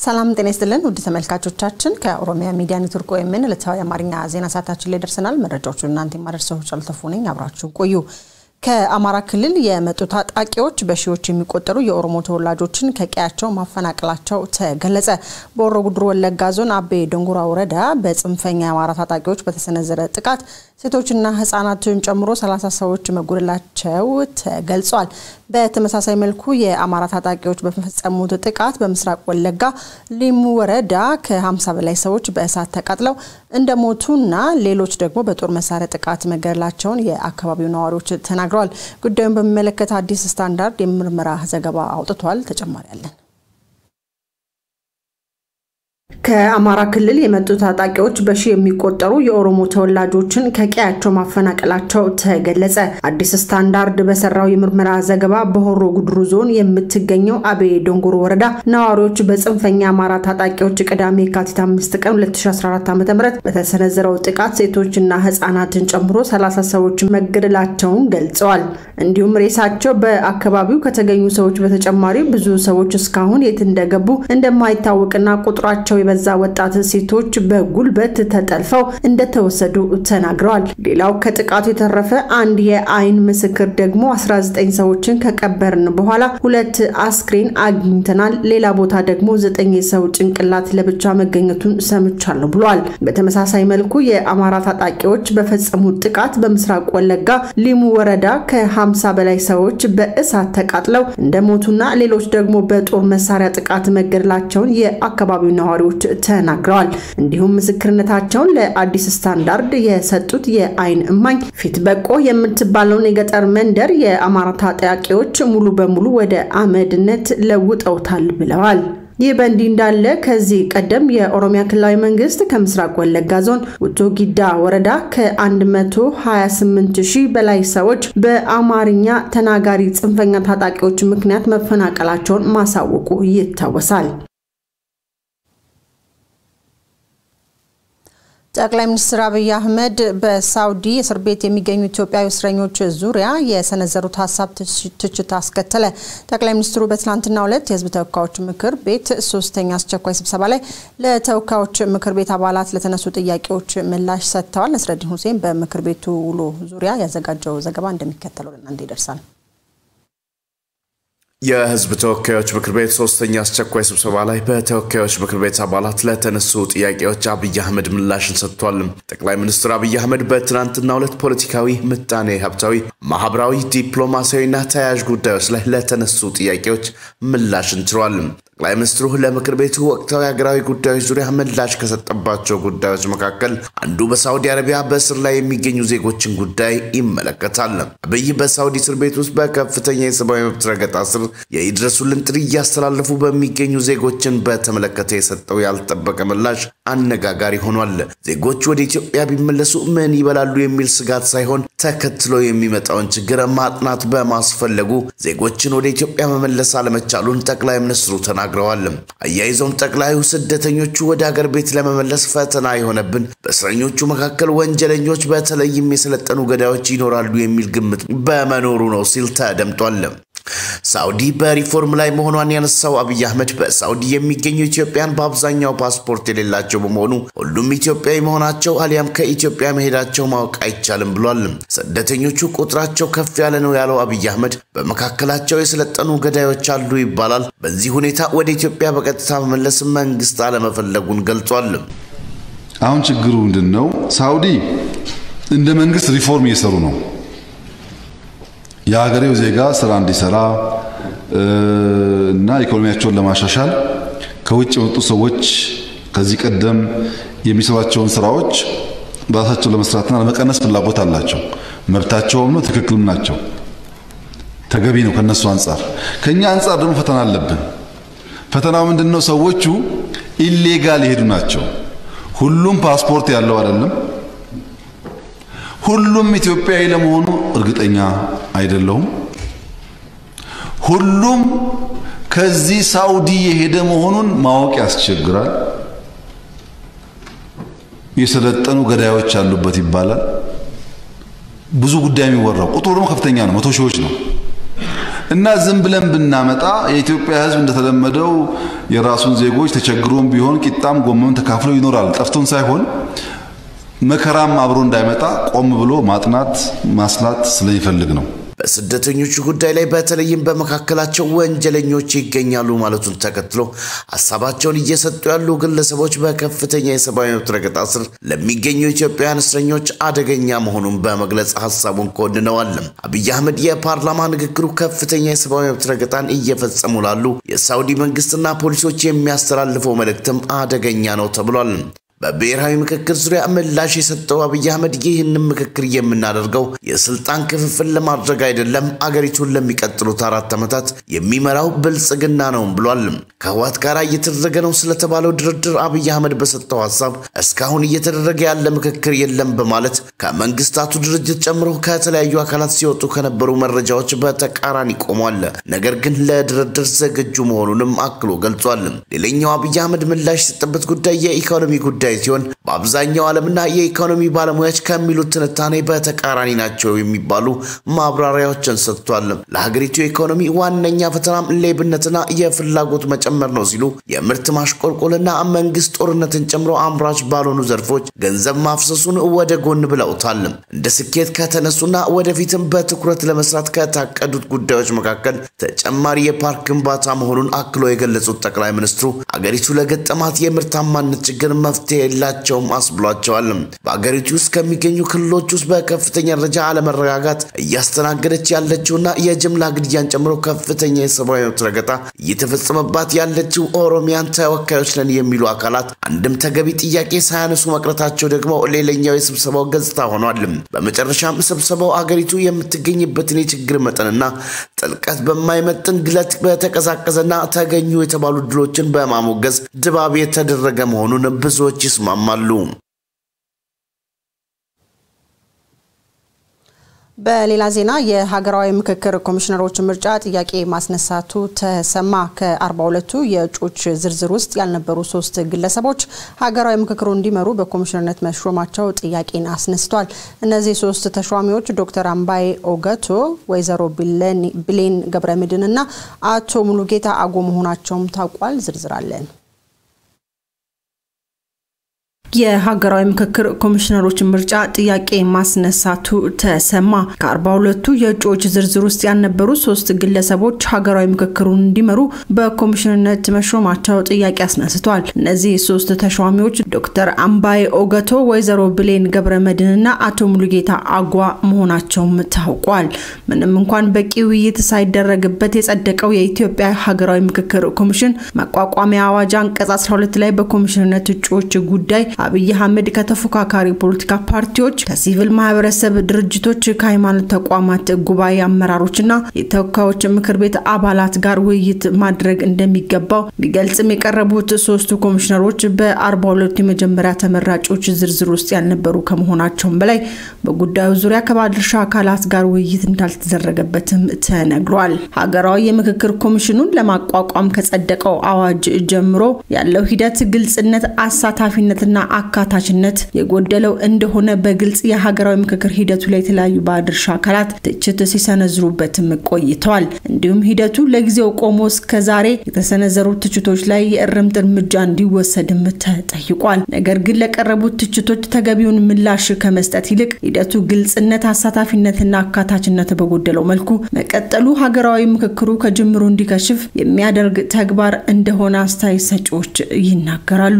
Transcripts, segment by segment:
ሰላም ጤና ይስጥልን ውድ ተመልካቾቻችን፣ ከኦሮሚያ ሚዲያ ኔትወርክ ወይምን ዕለታዊ አማርኛ ዜና ሰዓታችን ላይ ደርሰናል። መረጃዎቹን እናንተ የማደርሰው ጫልተፉ ነኝ። አብራችሁ ቆዩ። ከአማራ ክልል የመጡ ታጣቂዎች በሺዎች የሚቆጠሩ የኦሮሞ ተወላጆችን ከቀያቸው ማፈናቀላቸው ተገለጸ። በሆሮ ጉዱሩ ወለጋ ዞን አቤ ዶንጉራ ወረዳ በጽንፈኛ የአማራ ታጣቂዎች በተሰነዘረ ጥቃት ሴቶችና ሕጻናትን ጨምሮ 30 ሰዎች መጎደላቸው ተገልጿል። በተመሳሳይ መልኩ የአማራ ታጣቂዎች በፈጸሙት ጥቃት በምስራቅ ወለጋ ሊሙ ወረዳ ከ50 በላይ ሰዎች በእሳት ተቃጥለው እንደሞቱና ሌሎች ደግሞ በጦር መሳሪያ ጥቃት መገደላቸውን የአካባቢው ነዋሪዎች ተናግረዋል። ጉዳዩን በሚመለከት አዲስ ስታንዳርድ የምርመራ ዘገባ አውጥቷል። ተጨማሪ አለን። ከአማራ ክልል የመጡ ታጣቂዎች በሺ የሚቆጠሩ የኦሮሞ ተወላጆችን ከቀያቸው ማፈናቀላቸው ተገለጸ። አዲስ ስታንዳርድ በሰራው የምርመራ ዘገባ በሆሮ ጉድሩ ዞን የምትገኘው አቤ ዶንጎሮ ወረዳ ነዋሪዎች በጽንፈኛ አማራ ታጣቂዎች ቅዳሜ የካቲት አምስት ቀን 2014 ዓ ም በተሰነዘረው ጥቃት ሴቶችና ህጻናትን ጨምሮ 30 ሰዎች መገደላቸውን ገልጸዋል። እንዲሁም ሬሳቸው በአካባቢው ከተገኙ ሰዎች በተጨማሪ ብዙ ሰዎች እስካሁን የት እንደገቡ እንደማይታወቅና ቁጥራቸው የበዛ ወጣት ሴቶች በጉልበት ተጠልፈው እንደተወሰዱ ተናግረዋል። ሌላው ከጥቃቱ የተረፈ አንድ የአይን ምስክር ደግሞ 19 ሰዎችን ከቀበርን በኋላ ሁለት አስክሬን አግኝተናል፣ ሌላ ቦታ ደግሞ ዘጠኝ የሰው ጭንቅላት ለብቻ መገኘቱን ሰምቻለሁ ብሏል። በተመሳሳይ መልኩ የአማራ ታጣቂዎች በፈጸሙት ጥቃት በምስራቅ ወለጋ ሊሙ ወረዳ ከ50 በላይ ሰዎች በእሳት ተቃጥለው እንደሞቱና ሌሎች ደግሞ በጦር መሳሪያ ጥቃት መገደላቸውን የአካባቢው ነዋሪዎች ተናግረዋል። እንዲሁም ምስክርነታቸውን ለአዲስ ስታንዳርድ የሰጡት የአይን እማኝ ፊት በቆ የምትባለውን የገጠር መንደር የአማራ ታጣቂዎች ሙሉ በሙሉ ወደ አመድነት ለውጠውታል ብለዋል። ይህ በእንዲህ እንዳለ ከዚህ ቀደም የኦሮሚያ ክልላዊ መንግስት ከምስራቅ ወለጋ ዞን ውቶ ጊዳ ወረዳ ከ128 ሺህ በላይ ሰዎች በአማርኛ ተናጋሪ ጽንፈኛ ታጣቂዎች ምክንያት መፈናቀላቸውን ማሳወቁ ይታወሳል። ጠቅላይ ሚኒስትር አብይ አህመድ በሳውዲ እስር ቤት የሚገኙ ኢትዮጵያዊ እስረኞች ዙሪያ የሰነዘሩት ሀሳብ ትችት አስከተለ። ጠቅላይ ሚኒስትሩ በትናንትናው ዕለት የህዝብ ተወካዮች ምክር ቤት ሶስተኛ አስቸኳይ ስብሰባ ላይ ለተወካዮች ምክር ቤት አባላት ለተነሱ ጥያቄዎች ምላሽ ሰጥተዋል። ነስረዲን ሁሴን በምክር ቤቱ ውሎ ዙሪያ ያዘጋጀው ዘገባ እንደሚከተለው ለእናንተ ይደርሳል። የህዝብ ተወካዮች ምክር ቤት ሶስተኛ አስቸኳይ ስብሰባ ላይ በተወካዮች ምክር ቤት አባላት ለተነሱ ጥያቄዎች አብይ አህመድ ምላሽን ሰጥቷል። ጠቅላይ ሚኒስትር አብይ አህመድ በትናንትናው ዕለት ፖለቲካዊ፣ ምጣኔ ሀብታዊ፣ ማህበራዊ፣ ዲፕሎማሲያዊና ተያያዥ ጉዳዮች ላይ ለተነሱ ጥያቄዎች ምላሽን ችሯል። ጠቅላይ ሚኒስትሩ ለምክር ቤቱ ወቅታዊ ሀገራዊ ጉዳዮች ዙሪያ ምላሽ ከሰጠባቸው ጉዳዮች መካከል አንዱ በሳውዲ አረቢያ በእስር ላይ የሚገኙ ዜጎችን ጉዳይ ይመለከታል። አብይ በሳውዲ እስር ቤት ውስጥ በከፍተኛ የሰብአዊ መብት ረገጣ ስር የይድረሱልን ጥሪ እያስተላለፉ በሚገኙ ዜጎችን በተመለከተ የሰጠው ያልጠበቀ ምላሽ አነጋጋሪ ሆኗል። ዜጎች ወደ ኢትዮጵያ ቢመለሱ ምን ይበላሉ የሚል ስጋት ሳይሆን ተከትሎ የሚመጣውን ችግር ማጥናት በማስፈለጉ ዜጎችን ወደ ኢትዮጵያ መመለስ አለመቻሉን ጠቅላይ ሚኒስትሩ ተናግረዋል። አያይዘውም ጠቅላዩ ስደተኞቹ ወደ አገር ቤት ለመመለስ ፈተና የሆነብን በእስረኞቹ መካከል ወንጀለኞች በተለይም የሰለጠኑ ገዳዮች ይኖራሉ የሚል ግምት በመኖሩ ነው ሲል ተደምጧል። ሳውዲ በሪፎርም ላይ መሆኗን ያነሳው አብይ አህመድ በሳውዲ የሚገኙ ኢትዮጵያን በአብዛኛው ፓስፖርት የሌላቸው በመሆኑ ሁሉም ኢትዮጵያዊ መሆናቸው አሊያም ከኢትዮጵያ መሄዳቸው ማወቅ አይቻልም ብሏል። ስደተኞቹ ቁጥራቸው ከፍ ያለ ነው ያለው አብይ አህመድ በመካከላቸው የሰለጠኑ ገዳዮች አሉ ይባላል። በዚህ ሁኔታ ወደ ኢትዮጵያ በቀጥታ መመለስ መንግስት አለመፈለጉን ገልጿል። አሁን ችግሩ ምንድን ነው? ሳውዲ እንደ መንግስት ሪፎርም እየሰሩ ነው የሀገሬው ዜጋ ስራ እንዲሰራ እና ኢኮኖሚያቸውን ለማሻሻል ከውጭ የመጡ ሰዎች ከዚህ ቀደም የሚሰሯቸውን ስራዎች በራሳቸው ለመስራትና ለመቀነስ ፍላጎት አላቸው። መብታቸውም ነው፣ ትክክልም ናቸው፣ ተገቢ ነው ከነሱ አንጻር። ከኛ አንጻር ደግሞ ፈተና አለብን። ፈተናው ምንድን ነው? ሰዎቹ ኢሌጋል የሄዱ ናቸው። ሁሉም ፓስፖርት ያለው አይደለም። ሁሉም ኢትዮጵያዊ ለመሆኑ እርግጠኛ አይደለሁም። ሁሉም ከዚህ ሳውዲ የሄደ መሆኑን ማወቅ ያስቸግራል። የሰለጠኑ ገዳዮች አሉበት ይባላል። ብዙ ጉዳይ የሚወራው ቁጥሩ ደግሞ ከፍተኛ ነው፣ መቶ ሺዎች ነው። እና ዝም ብለን ብናመጣ የኢትዮጵያ ሕዝብ እንደተለመደው የራሱን ዜጎች ተቸግሮም ቢሆን ቂጣም ጎመም ተካፍሎ ይኖራል። ጠፍቶን ሳይሆን መከራም አብሮ እንዳይመጣ ቆም ብሎ ማጥናት ማስላት ስለሚፈልግ ነው። በስደተኞቹ ጉዳይ ላይ በተለይም በመካከላቸው ወንጀለኞች ይገኛሉ ማለቱን ተከትሎ ሀሳባቸውን እየሰጡ ያሉ ግለሰቦች በከፍተኛ የሰብአዊ መብት ረገጣ ስር ለሚገኙ ኢትዮጵያውያን እስረኞች አደገኛ መሆኑን በመግለጽ ሀሳቡን ኮንነዋል። አብይ አህመድ የፓርላማ ንግግሩ ከፍተኛ የሰብአዊ መብት ረገጣን እየፈጸሙ ላሉ የሳውዲ መንግስትና ፖሊሶች የሚያስተላልፈው መልእክትም አደገኛ ነው ተብሏል። በብሔራዊ ምክክር ዙሪያ ምላሽ የሰጠው አብይ አህመድ ይህንን ምክክር የምናደርገው የስልጣን ክፍፍል ለማድረግ አይደለም፣ አገሪቱን ለሚቀጥሉት አራት ዓመታት የሚመራው ብልጽግና ነው ብሏል። ከህወሓት ጋር እየተደረገ ነው ስለተባለው ድርድር አብይ አህመድ በሰጠው ሀሳብ እስካሁን እየተደረገ ያለ ምክክር የለም በማለት ከመንግስታቱ ድርጅት ጨምሮ ከተለያዩ አካላት ሲወጡ ከነበሩ መረጃዎች በተቃራኒ ቆሟል። ነገር ግን ለድርድር ዝግጁ መሆኑንም አክሎ ገልጿል። ሌላኛው አብይ አህመድ ምላሽ የሰጠበት ጉዳይ የኢኮኖሚ ጉዳይ ጉዳይ ሲሆን በአብዛኛው ዓለምና የኢኮኖሚ ባለሙያዎች ከሚሉት ትንታኔ በተቃራኒ ናቸው የሚባሉ ማብራሪያዎችን ሰጥቷል። ለሀገሪቱ ኢኮኖሚ ዋነኛ ፈተናም ሌብነትና የፍላጎት መጨመር ነው ሲሉ የምርት ማሽቆልቆልና መንግስት ጦርነትን ጨምሮ አምራች ባልሆኑ ዘርፎች ገንዘብ ማፍሰሱን ወደ ጎን ብለውታል። እንደ ስኬት ከተነሱና ወደፊትም በትኩረት ለመስራት ከታቀዱት ጉዳዮች መካከል ተጨማሪ የፓርክ ግንባታ መሆኑን አክሎ የገለጹት ጠቅላይ ሚኒስትሩ አገሪቱ ለገጠማት የምርታማነት ችግር መፍትሄ የላቸውም አስብሏቸዋል። በአገሪቱ ውስጥ ከሚገኙ ክልሎች ውስጥ በከፍተኛ ደረጃ አለመረጋጋት እያስተናገደች ያለችውና የጅምላ ግድያን ጨምሮ ከፍተኛ የሰብአዊ መብት ረገጣ እየተፈጸመባት ያለችው ኦሮሚያን ተወካዮች ነን የሚሉ አካላት አንድም ተገቢ ጥያቄ ሳያነሱ መቅረታቸው ደግሞ ሌላኛው የስብሰባው ገጽታ ሆኗል። በመጨረሻም ስብሰባው አገሪቱ የምትገኝበትን የችግር መጠንና ጥልቀት በማይመጥን ግለት በተቀዛቀዘና ተገኙ የተባሉ ድሎችን በማሞገዝ ድባብ የተደረገ መሆኑን ብዙዎች ይስማማሉ። በሌላ ዜና የሀገራዊ ምክክር ኮሚሽነሮች ምርጫ ጥያቄ ማስነሳቱ ተሰማ። ከ42ቱ የእጩዎች ዝርዝር ውስጥ ያልነበሩ ሶስት ግለሰቦች ሀገራዊ ምክክሩ እንዲመሩ በኮሚሽነርነት መሾማቸው ጥያቄን አስነስቷል። እነዚህ ሶስት ተሿሚዎች ዶክተር አምባዬ ኦገቶ፣ ወይዘሮ ብሌን ገብረምድን እና አቶ ሙሉጌታ አጎ መሆናቸውም ታውቋል። ዝርዝር አለን። የሀገራዊ ምክክር ኮሚሽነሮች ምርጫ ጥያቄ ማስነሳቱ ተሰማ። ከአርባ ሁለቱ የእጩዎች ዝርዝር ውስጥ ያልነበሩ ሶስት ግለሰቦች ሀገራዊ ምክክሩን እንዲመሩ በኮሚሽነርነት መሾማቸው ጥያቄ አስነስተዋል። እነዚህ ሶስት ተሿሚዎች ዶክተር አምባዬ ኦገቶ፣ ወይዘሮ ብሌን ገብረ መድንና አቶ ሙሉጌታ አጓ መሆናቸውም ታውቋል። ምንም እንኳን በቂ ውይይት ሳይደረግበት የጸደቀው የኢትዮጵያ ሀገራዊ ምክክር ኮሚሽን መቋቋሚያ አዋጅ አንቀጽ 12 ላይ በኮሚሽነርነት እጩዎች ጉዳይ አብይ አህመድ ከተፎካካሪ ፖለቲካ ፓርቲዎች፣ ከሲቪል ማህበረሰብ ድርጅቶች፣ ከሃይማኖት ተቋማት ጉባኤ አመራሮችና የተወካዮች ምክር ቤት አባላት ጋር ውይይት ማድረግ እንደሚገባው ቢገልጽም የቀረቡት ሶስቱ ኮሚሽነሮች በአርባ ሁለቱ የመጀመሪያ ተመራጮች ዝርዝር ውስጥ ያልነበሩ ከመሆናቸውም በላይ በጉዳዩ ዙሪያ ከባለድርሻ አካላት ጋር ውይይት እንዳልተደረገበትም ተነግሯል። ሀገራዊ የምክክር ኮሚሽኑን ለማቋቋም ከጸደቀው አዋጅ ጀምሮ ያለው ሂደት ግልጽነት፣ አሳታፊነትና አካታችነት የጎደለው እንደሆነ በግልጽ የሀገራዊ ምክክር ሂደቱ ላይ የተለያዩ ባለድርሻ አካላት ትችት ሲሰነዝሩበትም ቆይተዋል። እንዲሁም ሂደቱ ለጊዜው ቆሞ እስከ ዛሬ የተሰነዘሩ ትችቶች ላይ የእርምት እርምጃ እንዲወሰድም ተጠይቋል። ነገር ግን ለቀረቡት ትችቶች ተገቢውን ምላሽ ከመስጠት ይልቅ ሂደቱ ግልጽነት፣ አሳታፊነትና አካታችነት በጎደለው መልኩ መቀጠሉ ሀገራዊ ምክክሩ ከጅምሩ እንዲከሽፍ የሚያደርግ ተግባር እንደሆነ አስተያየት ሰጪዎች ይናገራሉ።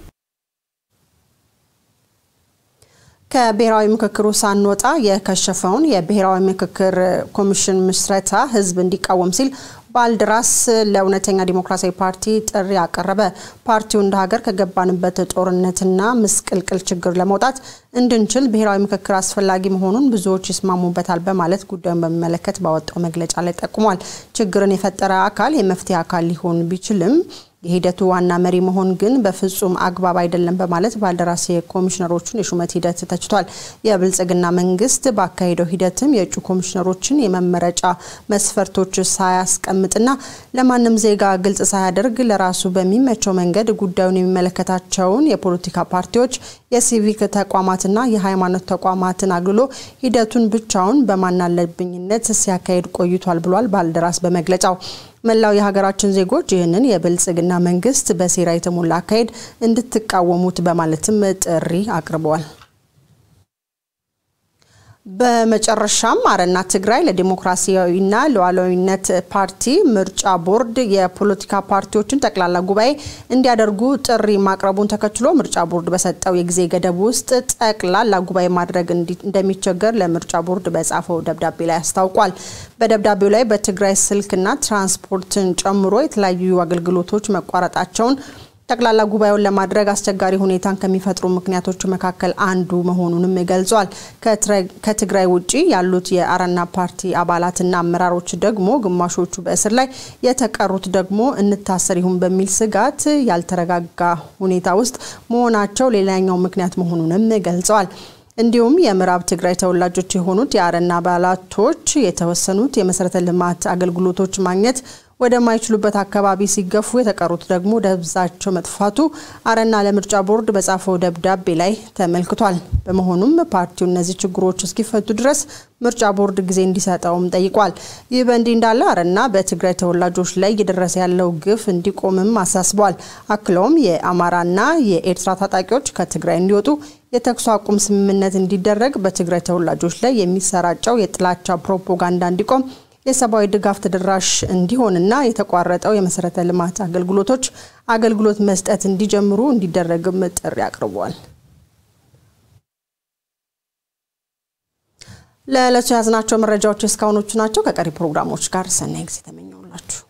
ከብሔራዊ ምክክሩ ሳንወጣ የከሸፈውን የብሔራዊ ምክክር ኮሚሽን ምስረታ ህዝብ እንዲቃወም ሲል ባልደራስ ለእውነተኛ ዲሞክራሲያዊ ፓርቲ ጥሪ አቀረበ። ፓርቲው እንደ ሀገር ከገባንበት ጦርነትና ምስቅልቅል ችግር ለመውጣት እንድንችል ብሔራዊ ምክክር አስፈላጊ መሆኑን ብዙዎች ይስማሙበታል በማለት ጉዳዩን በሚመለከት ባወጣው መግለጫ ላይ ጠቁሟል። ችግርን የፈጠረ አካል የመፍትሄ አካል ሊሆን ቢችልም የሂደቱ ዋና መሪ መሆን ግን በፍጹም አግባብ አይደለም በማለት ባልደራስ የኮሚሽነሮቹን የሹመት ሂደት ተችቷል። የብልጽግና መንግስት ባካሄደው ሂደትም የእጩ ኮሚሽነሮችን የመመረጫ መስፈርቶች ሳያስቀምጥና ለማንም ዜጋ ግልጽ ሳያደርግ ለራሱ በሚመቸው መንገድ ጉዳዩን የሚመለከታቸውን የፖለቲካ ፓርቲዎች፣ የሲቪክ ተቋማትና የሃይማኖት ተቋማትን አግልሎ ሂደቱን ብቻውን በማናለብኝነት ሲያካሄድ ቆይቷል ብሏል ባልደራስ በመግለጫው። መላው የሀገራችን ዜጎች ይህንን የብልጽግና መንግስት በሴራ የተሞላ አካሄድ እንድትቃወሙት በማለትም ጥሪ አቅርበዋል። በመጨረሻም አረና ትግራይ ለዲሞክራሲያዊና ሉዓላዊነት ፓርቲ ምርጫ ቦርድ የፖለቲካ ፓርቲዎችን ጠቅላላ ጉባኤ እንዲያደርጉ ጥሪ ማቅረቡን ተከትሎ ምርጫ ቦርድ በሰጠው የጊዜ ገደብ ውስጥ ጠቅላላ ጉባኤ ማድረግ እንደሚቸገር ለምርጫ ቦርድ በጻፈው ደብዳቤ ላይ አስታውቋል። በደብዳቤው ላይ በትግራይ ስልክና ትራንስፖርትን ጨምሮ የተለያዩ አገልግሎቶች መቋረጣቸውን ጠቅላላ ጉባኤውን ለማድረግ አስቸጋሪ ሁኔታን ከሚፈጥሩ ምክንያቶች መካከል አንዱ መሆኑንም ገልጿል። ከትግራይ ውጭ ያሉት የአረና ፓርቲ አባላትና አመራሮች ደግሞ ግማሾቹ በእስር ላይ የተቀሩት ደግሞ እንታሰር ይሁን በሚል ስጋት ያልተረጋጋ ሁኔታ ውስጥ መሆናቸው ሌላኛው ምክንያት መሆኑንም ገልጸዋል። እንዲሁም የምዕራብ ትግራይ ተወላጆች የሆኑት የአረና አባላቶች የተወሰኑት የመሰረተ ልማት አገልግሎቶች ማግኘት ወደማይችሉበት አካባቢ ሲገፉ የተቀሩት ደግሞ ደብዛቸው መጥፋቱ አረና ለምርጫ ቦርድ በጻፈው ደብዳቤ ላይ ተመልክቷል። በመሆኑም ፓርቲው እነዚህ ችግሮች እስኪፈቱ ድረስ ምርጫ ቦርድ ጊዜ እንዲሰጠውም ጠይቋል። ይህ በእንዲህ እንዳለ አረና በትግራይ ተወላጆች ላይ እየደረሰ ያለው ግፍ እንዲቆምም አሳስቧል። አክለውም የአማራና የኤርትራ ታጣቂዎች ከትግራይ እንዲወጡ የተኩስ አቁም ስምምነት እንዲደረግ፣ በትግራይ ተወላጆች ላይ የሚሰራጨው የጥላቻ ፕሮፓጋንዳ እንዲቆም የሰብአዊ ድጋፍ ተደራሽ እንዲሆንና የተቋረጠው የመሰረተ ልማት አገልግሎቶች አገልግሎት መስጠት እንዲጀምሩ እንዲደረግም ጥሪ አቅርቧል። ለዕለቱ የያዝናቸው መረጃዎች እስካሁኖቹ ናቸው። ከቀሪ ፕሮግራሞች ጋር ሰናይ ጊዜ ተመኘውላችሁ።